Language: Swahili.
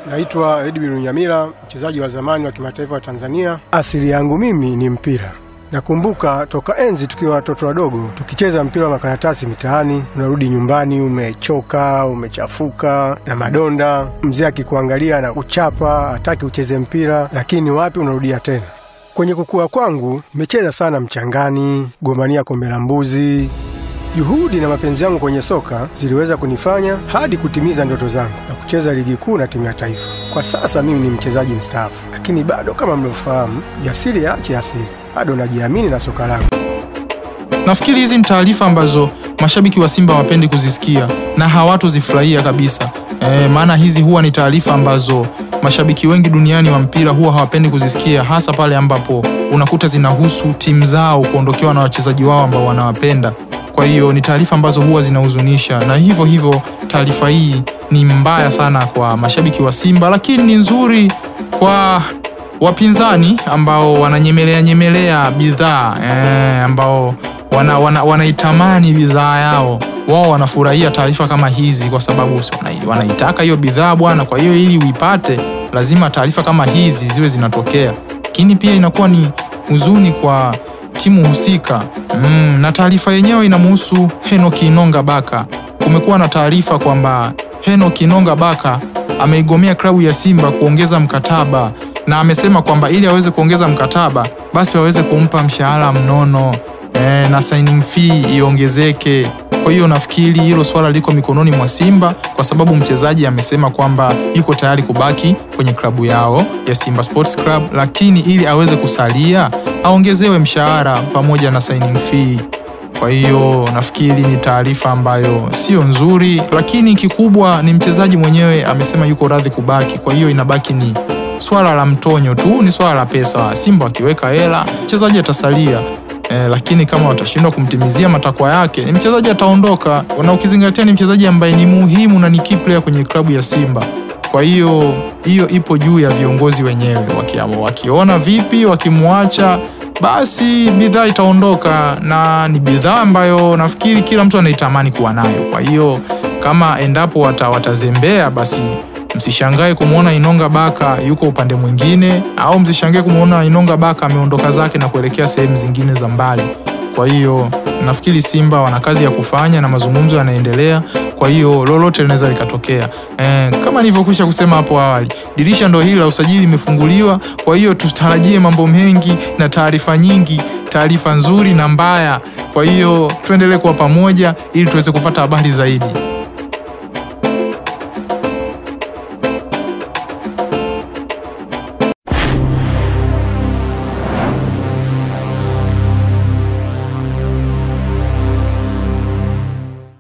Naitwa Edwin Nyamira, mchezaji wa zamani wa kimataifa wa Tanzania. Asili yangu mimi ni mpira. Nakumbuka toka enzi tukiwa watoto wadogo tukicheza mpira wa makaratasi mitaani, unarudi nyumbani umechoka, umechafuka na madonda, mzee akikuangalia na kuchapa, hataki ucheze mpira, lakini wapi, unarudia tena. Kwenye kukua kwangu nimecheza sana mchangani, gombania kombe la mbuzi. Juhudi na mapenzi yangu kwenye soka ziliweza kunifanya hadi kutimiza ndoto zangu na kucheza ligi kuu na timu ya taifa. Kwa sasa mimi ni mchezaji mstaafu, lakini bado kama mlivyofahamu, jasiri yaache asiri, bado najiamini na soka langu. Nafikiri hizi ni taarifa ambazo mashabiki wa Simba hawapendi kuzisikia na hawatozifurahia kabisa. E, maana hizi huwa ni taarifa ambazo mashabiki wengi duniani wa mpira huwa hawapendi kuzisikia, hasa pale ambapo unakuta zinahusu timu zao kuondokewa na wachezaji wao ambao wanawapenda. Kwa hiyo ni taarifa ambazo huwa zinahuzunisha, na hivyo hivyo taarifa hii ni mbaya sana kwa mashabiki wa Simba, lakini ni nzuri kwa wapinzani ambao wananyemelea nyemelea bidhaa eh, ambao wana, wana, wanaitamani bidhaa yao wao wanafurahia taarifa kama hizi kwa sababu si wana- wanaitaka hiyo bidhaa bwana. Kwa hiyo ili uipate lazima taarifa kama hizi ziwe zinatokea, lakini pia inakuwa ni huzuni kwa timu husika mm, na taarifa yenyewe inamhusu Henok Inonga Baka. Kumekuwa na taarifa kwamba Henok Inonga Baka ameigomea klabu ya Simba kuongeza mkataba na amesema kwamba ili aweze kuongeza mkataba basi waweze kumpa mshahara mnono e, na signing fee iongezeke. Kwa hiyo nafikiri hilo swala liko mikononi mwa Simba kwa sababu mchezaji amesema kwamba yuko tayari kubaki kwenye klabu yao ya Simba Sports Club, lakini ili aweze kusalia aongezewe mshahara pamoja na signing fee. Kwa hiyo nafikiri ni taarifa ambayo sio nzuri, lakini kikubwa ni mchezaji mwenyewe amesema yuko radhi kubaki. Kwa hiyo inabaki ni swala la mtonyo tu, ni swala la pesa. Simba wakiweka hela, mchezaji atasalia. Eh, lakini kama watashindwa kumtimizia matakwa yake, ni mchezaji ataondoka, na ukizingatia ni mchezaji ambaye ni muhimu na ni key player kwenye klabu ya Simba. Kwa hiyo hiyo ipo juu ya viongozi wenyewe, wakiamua, wakiona vipi, wakimwacha basi bidhaa itaondoka, na ni bidhaa ambayo nafikiri kila mtu anaitamani kuwa nayo. Kwa hiyo kama endapo wata, watazembea basi msishangae kumwona Inonga Baka yuko upande mwingine, au msishangae kumwona Inonga Baka ameondoka zake na kuelekea sehemu zingine za mbali. Kwa hiyo nafikiri Simba wana kazi ya kufanya na mazungumzo yanaendelea. Kwa hiyo lolote linaweza likatokea. E, kama nilivyokwisha kusema hapo awali, dirisha ndo hili la usajili limefunguliwa. Kwa hiyo tutarajie mambo mengi na taarifa nyingi, taarifa nzuri na mbaya. Kwa hiyo tuendelee kuwa pamoja ili tuweze kupata habari zaidi.